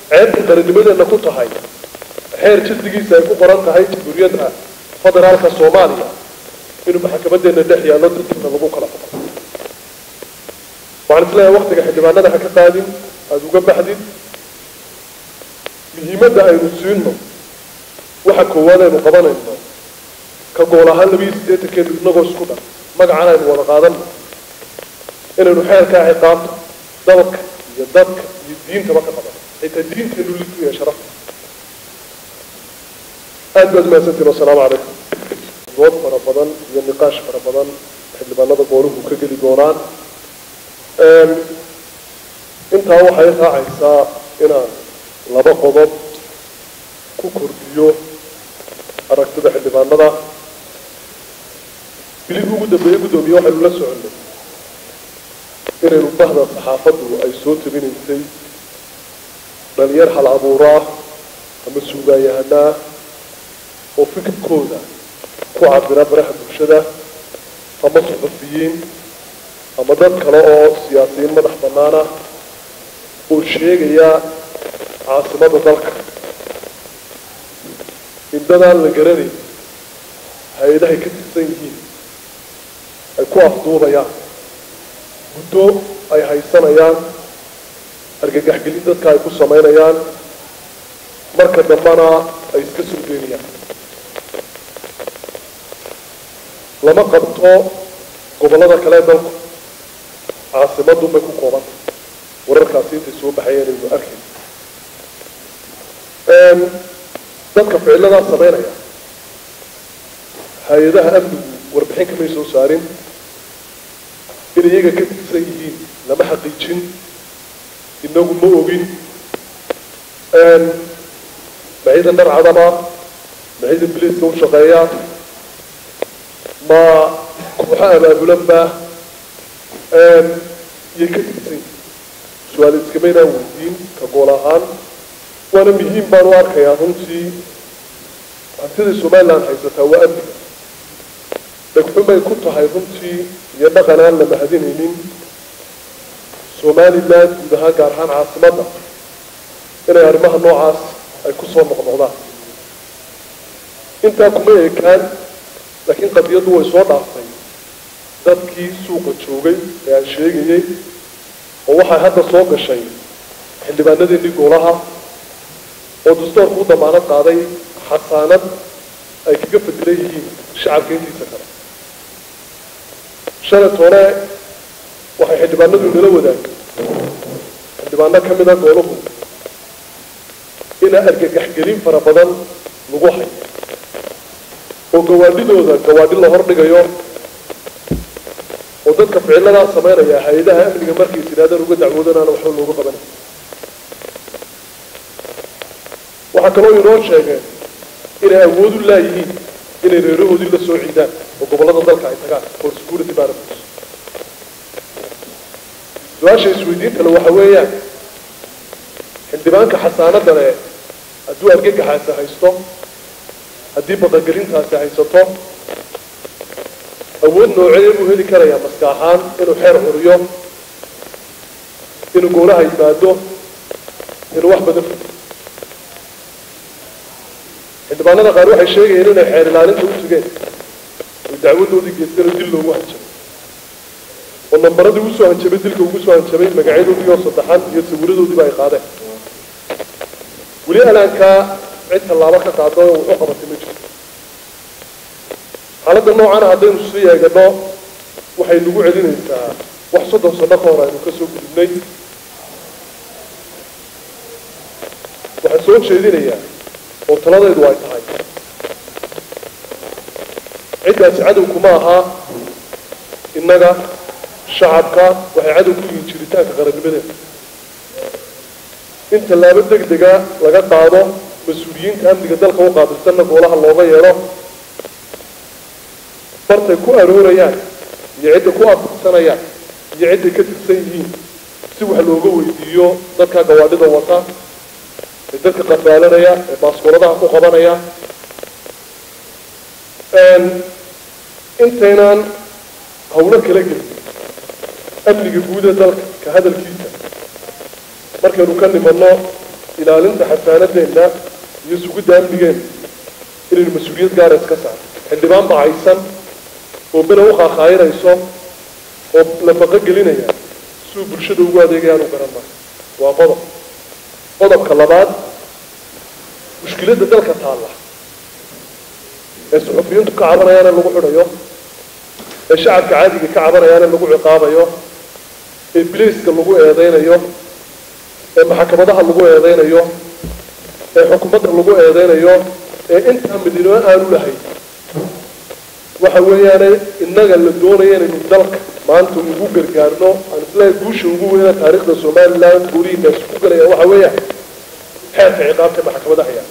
ceebta qarannimadeena ku tahay xeer jisdigiisa ay ku qoran tahay jamhuuriyadda federaalka soomaaliya inuu maxkamadeena dhex yaallo dadkiina lagu kala xuko waxaan isleeyahay waktiga xildhibaanada ha ka qaadin aada uga baxdin muhiimadda aynu siino waxa koowaad aynu qabanayno ka gool ahaan labiiyo siddeetankeenu inagoo isku dhan magacan aynu wada qaadano inaynu xeerkaa ciqaabta dalka iyo dadka iyo diintaba ka qabano xitaa diinteenu litu iyo sharafta aad baad mahadsantiin wasalaamu calaykum dood fara badan iyo niqaash fara badan xildhibaanada gooluhu ka geli doonaan intaa waxay raacaysaa inaan laba qodob ku kordhiyo aragtida xildhibaanada bilihii ugu dambeeye guddoomiye waxaynu la soconnay inaynu bahda saxaafaddu ay soo tabinaysay dhalinyar hal abuuraa ama suugaayahanaa oo fikirkooda ku cabira baraha bulshada ama suxufiyiin ama dad kale oo siyaasiyiin madax bannaana oo sheegaya caasimada dalka indadaan la garanayn hay-adahay ka tirsan yihiin ay ku afduubayaan muddo ay haysanayaan argagaxgelin dadka ay ku samaynayaan marka dambana ay iska soo geenayaan lama qabto gobollada kale dalku caasimadun bay ku koobanta wararkaasi intay soo baxayeen aynu arkay dadka ficiladaa samaynaya hay-adaha amnigu warbixin kamay soo saarin in iyaga ka tirsan yihiin lama xaqiijin inagu ma ogin ma ciidan dhar cadama ma ciidan biliiska u shaqeeya ma kooxo abaabulanba iyay ka tirsan yihiin su-aal iskamaynaan weydiin ka gool ahaan waana muhiim baan u arkayaa runtii hantida somaliland haysataa waa amniga dhegxumay ku tahay runtii iyo dhaqan aan la mahadinaynin somaliland guud ahaan gaar ahaan caasimadda inay arrimaha noocaas ay kusoo noqnoqdaan intaa kuma ekaan laakiin qadiyaddu way soo dhaaftay dadkii suuqa joogay ee aan sheegayay oo waxay hadda soo gashay xildhibaanadeennii goolaha oo dastoorku u damaanad qaaday xasaanad ay kaga fadilan yihiin shacabka intiisa kale shalet hore waxay xildhibaanadu nala wadaagay xildhibaano ka mida gooluhu ina argagaxgelin fara badan lagu hayo oo gawaadhidooda gawaadhi la hordhigayo oo dadka ficiladaa samaynaya hay-adaha amniga markay tiraadaan uga dacwoodanaana waxba looga qabanay waxaa kaloo inoo sheegeen inay awood u laayihiin inay reerahoodii la soo ciidaan oo gobollada dalka ay tagaan for security purposes su-aasha isweydiinta le waxa weeyaan xildhibaanka xasaanada le hadduu argagaxaasi haysto haddii baqagelintaasi haysato awood noocee buu heli karayaa maska ahaan inuu xeer curiyo inuu goolaha yimaado inuu wax badan fudo xildhibaanada qaar waxay sheegayeen inay xeer ilaalinta u tugeen oy dacwadoodii geysteen oo dil loogu hanjabay oo nambaradii ugu soo hanjabay dilka ugu soo hanjabay magacyadoodii oo saddexan iyo sawiradoodiiba ay qaadeen weli alaankaa cid tallaabo ka qaado oo wuxu qabatay ma jirto xaaladda noocana haddaynu sii eegano waxay nagu celinaysaa wax soddon sano ka hor aynu ka soo gudubnay waxaan soo jeedinayaa oo taladaydu ay tahay ciddaasi cadowkuma ahaa innaga shacabka waxay cadow ku yihiin jiritaanka qarannimadeena in tallaabo deg dega laga qaado mas-uuliyiinta amniga dalka u qaabilsanna goolaha looga yeedho bartay ku aroorayaan iyo cidda ku afursanayaan iyo cidday ka tirsan yihiin si wax looga weydiiyo dadka gawaadhida wata ee dadka qafaalanaya ee baaskooladaha ku qabanaya intaynaan hawlo kala gelin amniga guud ee dalka ka hadalkiisa markaynu ka nimanno ilaalinta xasaanadeenna iyo sugidda amnigeenna inaynu mas-uuliyad gaara iska saarno xildhibaan bacaysan oo bena u qaaqaayinayso oo nafaqo gelinaya siduu bulshada ugu adeegayaan u garan maayo waa qodob qodobka labaad mushkiladda dalka taalla ee suxufiyiintu ka cabanayaana lagu xidhayo ee shacabka caadiga ka cabanayaana lagu ciqaabayo ee bilayska lagu eedeynayo ee maxkamadaha lagu eedeynayo ee xukuumadda lagu eedeynayo ee intaa midnimo aanu lahayn waxa weeyaane innaga la doonaya inaynu dalka maanta ugu gargaarno aan islahay guusha ugu weyna taariikhda somaliland guurihiinaas ku galaya waxa weeyaan xeerka ciqaabta maxkamadaha yaa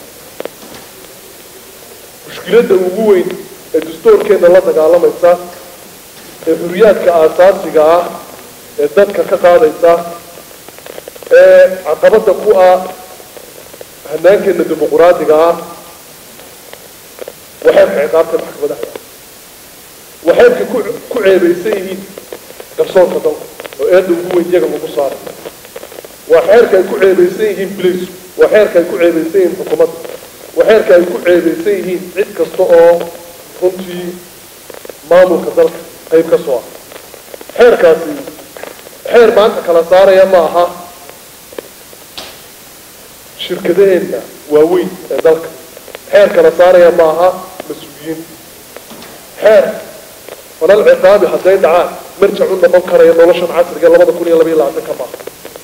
mushkiladda ugu weyn ee dastuurkeenna la dagaalamaysa ee xuriyaadka aasaasiga ah ee dadka ka qaadaysa ee caqabadda ku ah hanaankeenna dimuquraadiga ah waa xeerka ciqaabta maxkamadaha yaa waxaybka ku ku ceebaysan yihiin garsoorka dalka oo eedda ugu weyn iyaga lagu saaray waa xeerka ay ku ceebaysan yihiin bilaysku waa xeerka ay ku ceebaysan yihiin xukuumadda waa xeerka ay ku ceebaysan yihiin cid kasta oo runtii maamulka dalka qayb ka soo ah xeerkaasi xeer maanta kala saaraya ma aha shirkadaheenna waaweyn ee dalka xeer kala saaraya ma aha mas-uuliyiinta xeer falal ciqaabi hadday dhacaan marjac u noqon karaya noloshan casriga labada kun iyo labaiyo labaatan ka baa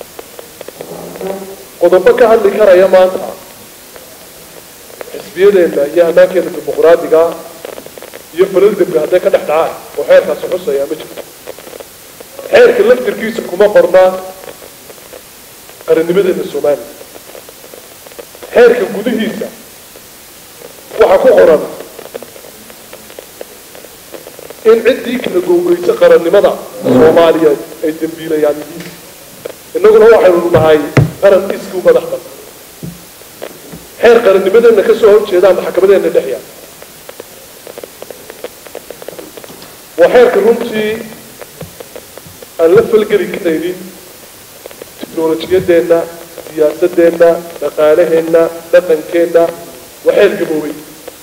qodobo ka hadli karaya maanta xisbiyadeenna iyo hanaankeena dimuquraadiga iyo falal dembi hadday ka dhex dhacaan oo xeerkaasi xusaya ma jirto xeerka laftirkiisa kuma qornaa qarannimadeena soomaaliya xeerka gudihiisa waxaa ku qoran in ciddii kala gowgeysa qarannimada soomaaliyeed ay dembiilayaan yihiin innaguna waxaynu nahay qaran iskii u madax ban xeer qarannimadeenna ka soo horjeedaan maxkamadeena dhex yaal waa xeerka runtii aan la falgeli karaynin tiknolojiyadeenna siyaasadeenna dhaqaalaheenna dhaqankeenna waa xeer gaboobay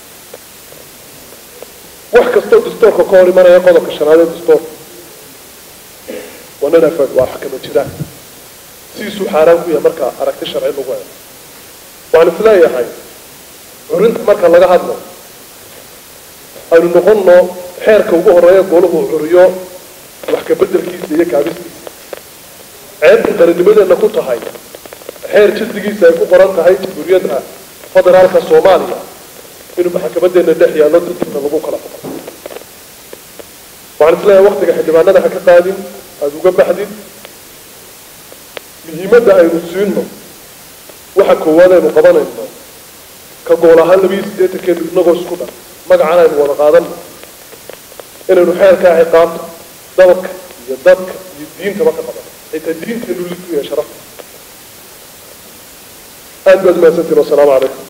wax kastoo dastoorka ka hor imanaya qodobka shanaad ee dastoorka waa nanafad waa xakama jiraan sidiisuu xaaraan ku yahay marka aragti sharci lagu helo waxaan isleeyahay curinta marka laga hadlo aynu noqonno xeerka ugu horeeya gooluhu curiyo wax ka bedelkiisa iyo kaabistiisa ceebta qarannimadeenna ku tahay xeer jildigiisa ay ku qoran tahay jamhuuriyadda federaalka soomaaliya inuu maxkamadeena dhex yaallo dadkiina lagu kala xuko waxaan isleeyahay waktiga xildhibaanada ha ka qaadin aada uga baxdid muhiimadda aynu siino waxa koowaad aynu qabanayno ka gool ahaan labiiyo siddeetankeenu inagoo isku dhan magacan aynu wada qaadanno inaynu xeerkaa ciqaabta dalka iyo dadka iyo diintaba ka qabanno xitaa diinteenu litu iyo sharafta aad baad umahadsantiin wasalaamu calaykum